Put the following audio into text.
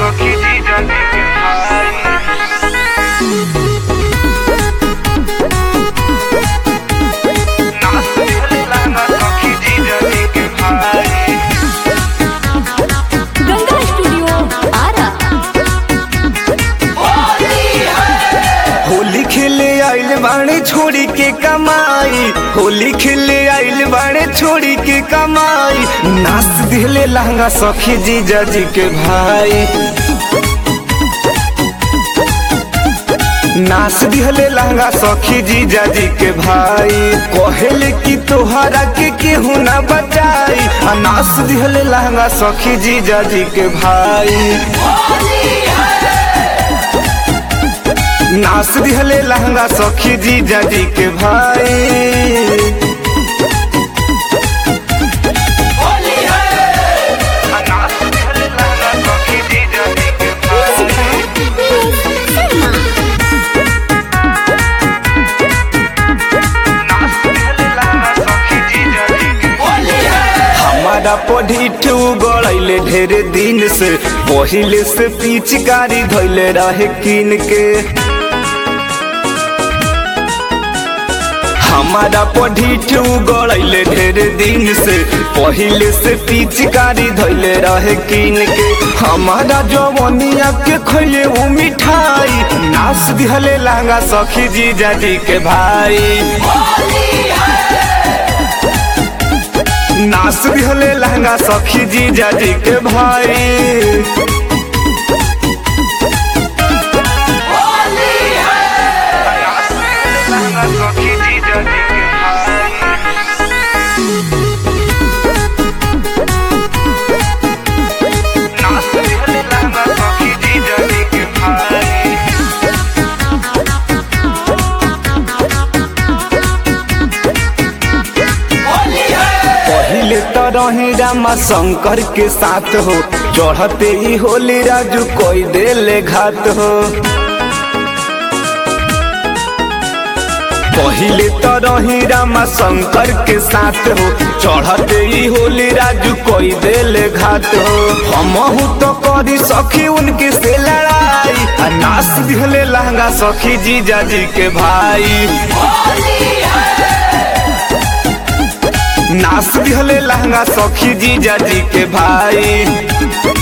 सखी जीजा जी के भाई नाच दिहले लहंगा सखी जीजा जी के भाई गंगा स्टूडियो आरा होली खेले आइल बाड़े छोड़ी के कमाई होली खेले आइल बाड़े छोड़ी के कमाई नाच दिले लहंगा सखी जीजा जी के भाई नाच दिहले लहंगा सखी जीजा जी के भाई कहेले कि तोहरा के केहू ना बचाई आ नाच दिहले लहंगा सखी जीजा जी के भाई नाच दिहले लहंगा सखी जीजा जी के भाई नाच दिहले लहंगा सखी जीजा जी के भाई नाच दिहले लहंगा सखी जीजा जी के हमारा पढ़ी गड़ैले ढेर दिन से पहिले से पिचकारी धैले रहे किन के हमारा पढ़ी गड़ैले ढेर दिन से पहिले से पिचकारी धैले रहे किन के हमारा जवनिया के खैले वो मिठाई नाच दिहले लहंगा सखी जीजा जी के भाई नाच दिहले लहंगा सखी जीजा जी के भाई लहंगा सखी जीजा जी के भाई नाच दिहले लहंगा सखी जीजा जी के भाई पहिले तो रहे रामा शंकर के साथ हो चढ़ते ही होली राजू कोई देले घात हो पहिले तो रही रामा शंकर के साथ हो चढ़ते ही होली राजू कोई देले घात हो हमहू तो करी सखी उनके से लड़ाई आ नाच दिहले लहंगा सखी जीजा जी के भाई नाच दिहले लहंगा सखी जीजा जी के भाई